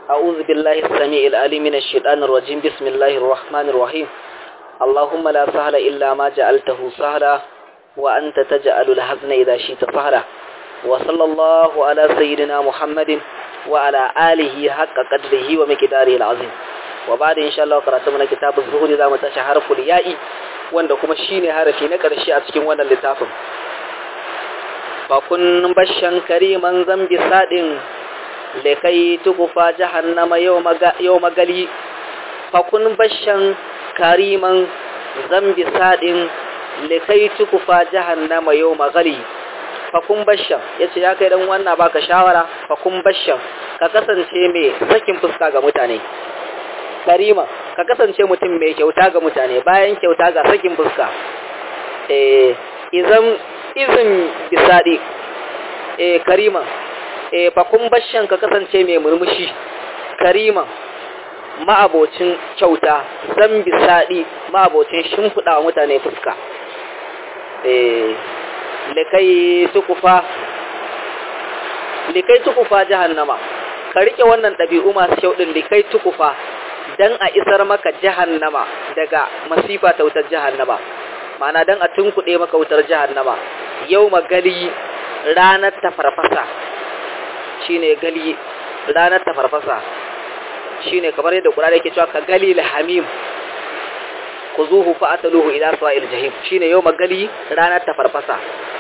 أعوذ بالله السميع العليم من الشيطان الرجيم بسم الله الرحمن الرحيم اللهم لا سهل إلا ما جعلته سهلا وأنت تجعل الحزن إذا شئت سهلا وصلى الله على سيدنا محمد وعلى آله حق قدره ومقداره العظيم وبعد إن شاء الله قرأتمنا كتاب الزهود إذا متشهر فليائي wanda kuma shine harafi na ƙarshe a cikin wannan littafin fa kun bashan kariman zambi sadin lekai tukufa jahannama yau magali fa kun bashan kariman zambi sadin lekai tukufa jahannama yau magali fa kun bashan yace ya kai dan wannan baka shawara fa kun bashan ka kasance mai sakin fuska ga mutane karima ka kasance mutum mai kyauta ga mutane bayan kyauta ga sakin fuska eh izan izin bisadi eh karima eh fakun bashan ka kasance mai murmushi karima ma'abocin kyauta zan bisadi ma'abocin shimfiɗa wa mutane fuska eh likai tukufa likai tukufa jahannama ka rike wannan ɗabi'u masu kyau ɗin likai tukufa dan a isar maka jahannama daga masifa ta wutar jahannama ma'ana dan a tunkuɗe maka wutar jahannama yau magali ranar ta farfasa shine gali ranar ta farfasa shine kamar yadda Qur'ani yake cewa ka gali hamim kuzuhu fa ataluhu ila sa'il jahim shine yau magali ranar ta farfasa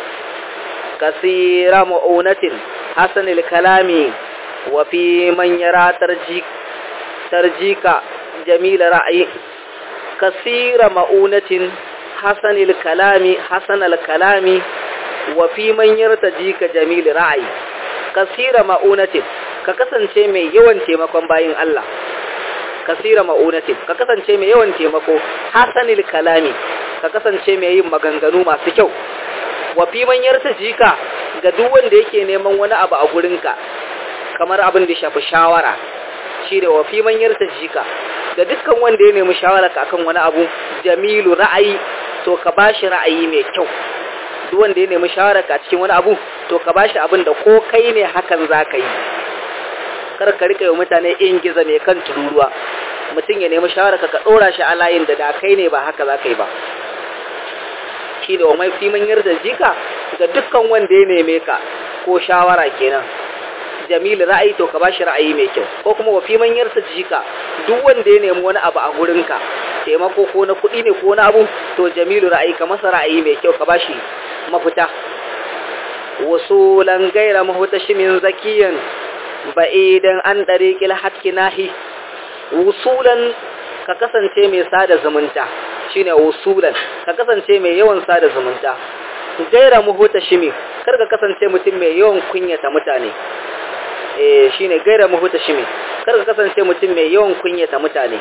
kasira mu'unatin hasanil kalami wa fi man yara tarjik tarjika jamila ra'ayi kasira ma'unatin hasanil kalami hasanal kalami wa fi man yartajika jamil ra'ayi kasira ma'unatin ka kasance mai yawan taimakon bayin Allah kasira ma'unatin ka kasance mai yawan taimako hasanil kalami ka kasance mai yin maganganu masu kyau wa fi man yartajika ga duk wanda yake neman wani abu a gurinka kamar abin da shafi shawara shi da wafi manyar ta jika ga dukkan wanda ya nemi shawararka akan wani abu jamilu ra'ayi to ka bashi ra'ayi mai kyau duk wanda ya nemi shawararka cikin wani abu to ka bashi abin da ko kai ne hakan za ka yi kar ka rika yi mutane in giza mai kan tururuwa mutum ya nemi shawararka ka ɗora shi a layin da da kai ne ba haka za ka yi ba shi da wa mai fi manyar da jika ga dukkan wanda ya neme ka ko shawara kenan jamil ra'ayi to ka bashi ra'ayi mai kyau ko kuma wa fi manyar ta jika duk wanda ya nemi wani abu a gurinka taimako ko na kuɗi ne ko na abu to jamilu ra'ayi ka masa ra'ayi mai kyau ka bashi mafita wasulan gaira mahutashimin zakiyan ba'idan an dariqil hatki nahi wusulan ka kasance mai sada zumunta shine wusulan ka kasance mai yawan sada zumunta gaira muhutashimi kar ka kasance mutum mai yawan kunyata mutane eh shine gaira mahuta shimi kar ka kasance mutum mai yawan kunyata mutane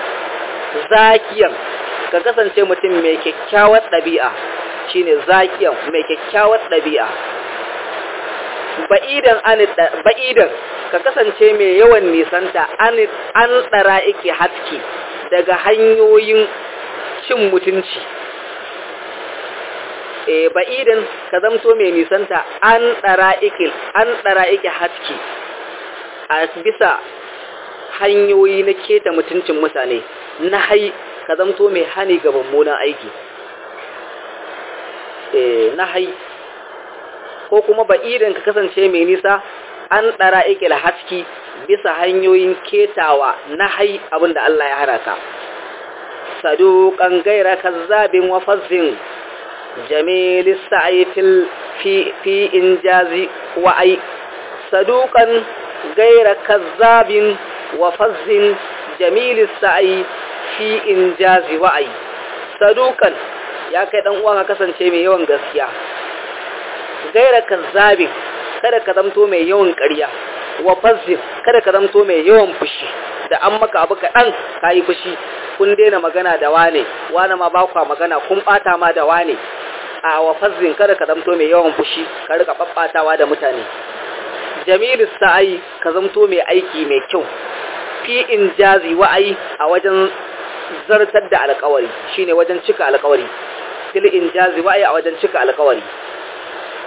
zakiyan ka kasance mutum mai kyakkyawar ɗabi'a shine zakiyan mai kyakkyawar ɗabi'a ba'idan an ba'idan ka kasance mai yawan nisanta an an tsara yake haski daga hanyoyin cin mutunci e ba'idan ka zamto mai nisanta an tsara ikil an tsara iki haski a bisa hanyoyi na keta mutuncin mutane na hai ka zamto mai hani ga mummunan aiki e na hai ko kuma ba'idan ka kasance mai nisa an tsara ikil haski bisa hanyoyin ketawa na hai abinda Allah ya hana ka saduqan gaira kazzabin wa fazzin جميل السعي في في في انجاز وعي صدوقا غير كذاب وفز جميل السعي في انجاز وعي صدوقا ya kai dan uwa ka kasance mai yawan gaskiya gaira kazzabin kada ka zamto mai yawan ƙarya wa fazzin kada ka zamto mai yawan fushi da an maka abu kaɗan ka yi fushi kun daina magana da wane wane ma ba kwa magana kun ɓata ma da wane a wa fazzin kada ka zamto mai yawan fushi ka rika ɓaɓɓatawa da mutane jamilu sa'ai ka zamto mai aiki mai kyau fi in jazi wa'ai a wajen zartar da alkawari shine wajen cika alkawari fil in jazi wa'ai a wajen cika alkawari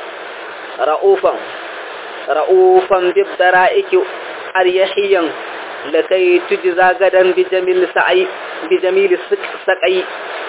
ra'ufan ra'ufan bibdara'iki aryahiyan lakai tujza gadan bi jamil sa'i bi jamil saqai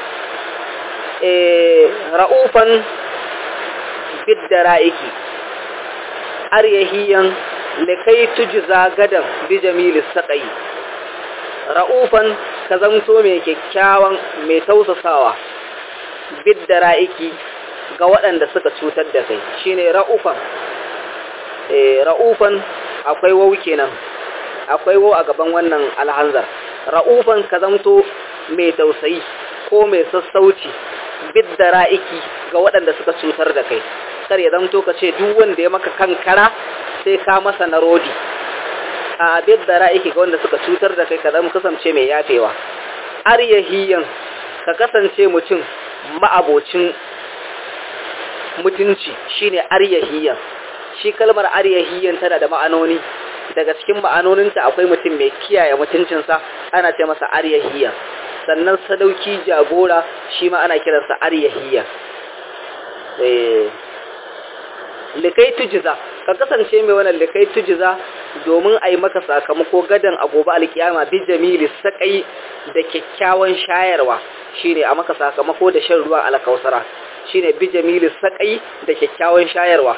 eh ra'ufan bid dara'iki aryahiyan lakai tujza gadan bi jamil saqai ra'ufan ka zamto mai kyakkyawan mai tausasawa bid dara'iki ga waɗanda suka cutar da kai shine ra'ufan eh ra'ufan akwai wau kenan akwai wau a gaban wannan alhanzar ra'ufan ka zamto mai tausayi ko mai sassauci bidda ra'iki ga waɗanda suka cutar da kai kar ya zamto ka ce duk wanda ya maka kankara sai ka masa na rodi a bidda ra'iki ga wanda suka cutar da kai ka zama kasance mai yafewa aryahiyan ka kasance mutum ma'abocin mutunci shine aryahiyan shi kalmar aryahiyan tana da ma'anoni daga cikin ma'anoninta akwai mutum mai kiyaye mutuncinsa ana ce masa aryahiyan sannan sadauki jagora shi ma ana kiransa aryahiyan eh likai tujiza ka kasance mai wannan likai tujiza domin a yi maka sakamako gadan a gobe alkiyama bi jamili sakai da kyakkyawan shayarwa shine a maka sakamako da shan ruwa alkausara shine bi jamili sakai da kyakkyawan shayarwa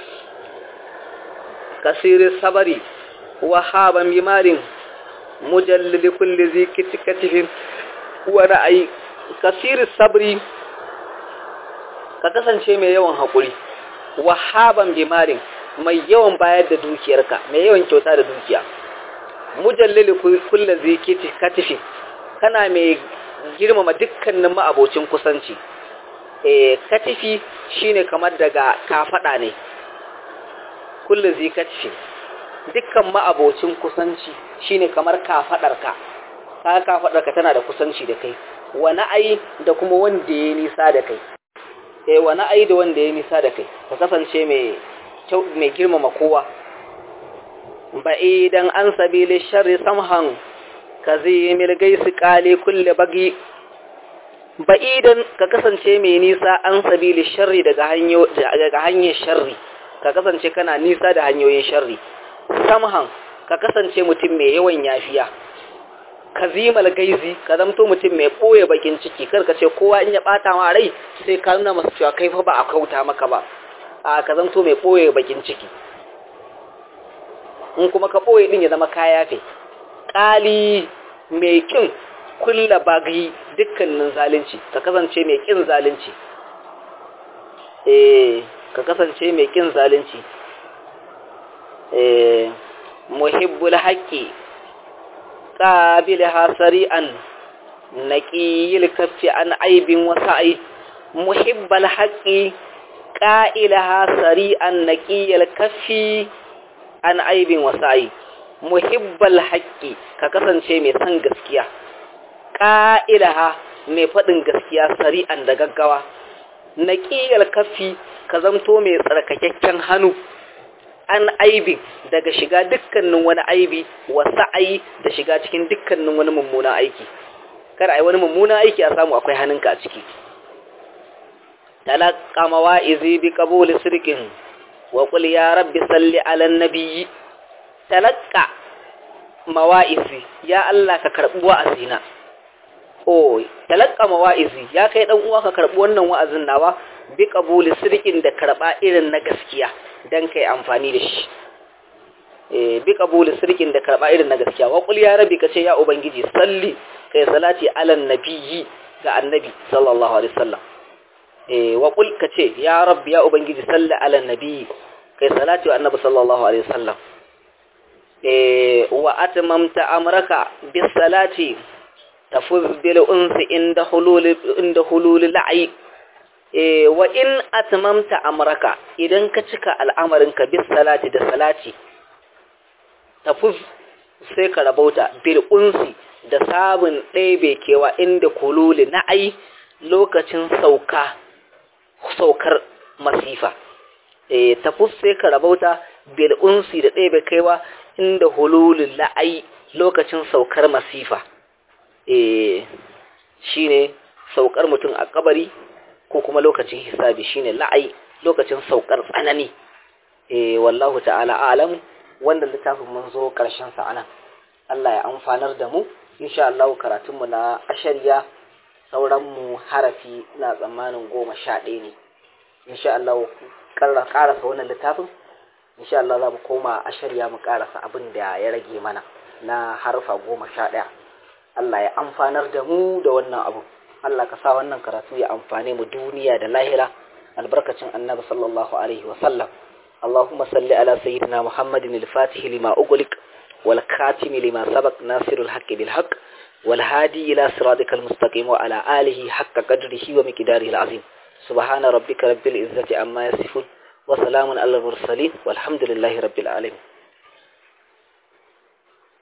kasirin sabari wahaban bimarin mujallili kulli zi kitikatifin wa ra'ayi kasirin sabri ka kasance mai yawan haƙuri wahaban bimarin mai yawan bayar da dukiyarka mai yawan kyauta da dukiya mujallili kulli zi kitikatifin kana mai girmama dukkanin ma'abocin kusanci eh katifi shine kamar daga kafada ne kullu zikatfi dukkan ma'abocin kusanci shine kamar kafadarka kaga kafadarka tana da kusanci da kai wani ai da kuma wanda ya nisa da kai eh wani ai da wanda ya nisa da kai ka kasance mai mai girmama kowa ba'idan an sabili sharri samhan kazimil gaisi qali kulli bagi ba'idan ka kasance mai nisa an sabili sharri daga hanyo daga hanyar sharri ka kasance kana nisa da hanyoyin sharri samhan ka kasance mutum mai yawan yafiya kazimal gaizi ka zamto mutum mai boye bakin ciki kar ka ce kowa in ya bata ma rai sai ka nuna masa cewa kai fa ba a kauta maka ba a ka zamto mai boye bakin ciki in kuma ka boye din ya zama kaya fe kali mai kin kulla bagi dukkanin zalunci ka kasance mai kin zalunci eh ka kasance mai kin zalunci eh muhibbul haqqi qabilha sari'an naqiyil kaffi an aibin wasa'i muhibbul haqqi qa'ilaha sari'an naqiyil kaffi an aibin wasa'i muhibbul haqqi ka kasance mai san gaskiya qa'ilaha mai fadin gaskiya sari'an da gaggawa naqiyil kaffi ka zamto mai tsarkakakken hannu an aibi daga shiga dukkanin wani aibi wa sa'ayi da shiga cikin dukkanin wani mummuna aiki kada ai wani mummuna aiki a samu akwai hannunka a ciki talaqqa mawa'izi bi qabul sirqin wa qul ya rabbi salli ala nabiyyi talaqqa mawa'izi ya Allah ka karbi wa'azina oh talaqqa mawa'izi ya kai dan uwa ka karbi wannan wa'azin nawa bi qabul sirqin da karba irin na gaskiya dan kai amfani da shi eh bi qabul sirkin da karba irin na gaskiya wa qul ya rabbi kace ya ubangiji salli kai salati ala nabiyyi ga annabi sallallahu alaihi wasallam eh wa qul kace ya rabbi ya ubangiji salli ala nabiyyi kai salati wa annabi sallallahu alaihi wasallam eh wa atmamta amraka bis salati tafuz bil unsi inda hulul inda hulul la'i wa in atmamta amraka idan ka cika al'amarinka bis salati da salati tafuz sai ka rabauta bil unsi da sabun ɗebe kewa inda kululi na ai lokacin sauka saukar masifa e tafuz sai ka rabauta bil unsi da ɗebe kewa inda hululin la'ai lokacin saukar masifa e shine saukar mutum a kabari ko kuma lokacin hisabi shine la'ai lokacin saukar tsanani eh wallahu ta'ala alam wanda littafin mun zo karshen sa anan Allah ya amfanar da mu insha Allah karatun mu na ashariya sauran mu harafi na tsammanin goma sha ɗaya ne insha Allah karasa wannan littafin insha Allah za mu koma ashariya mu karasa abin da ya rage mana na harfa goma sha ɗaya Allah ya amfanar da mu da wannan abu Allah ka sa wannan karatu ya amfane mu duniya da lahira albarkacin annabi sallallahu alaihi wa sallam اللهم صل على سيدنا محمد الفاتح لما أغلق والكاتم لما سبق ناصر الحق بالحق والهادي إلى صراطك المستقيم وعلى آله حق قدره ومقداره العظيم سبحان ربك رب العزة عما يصفون وسلام على المرسلين والحمد لله رب العالمين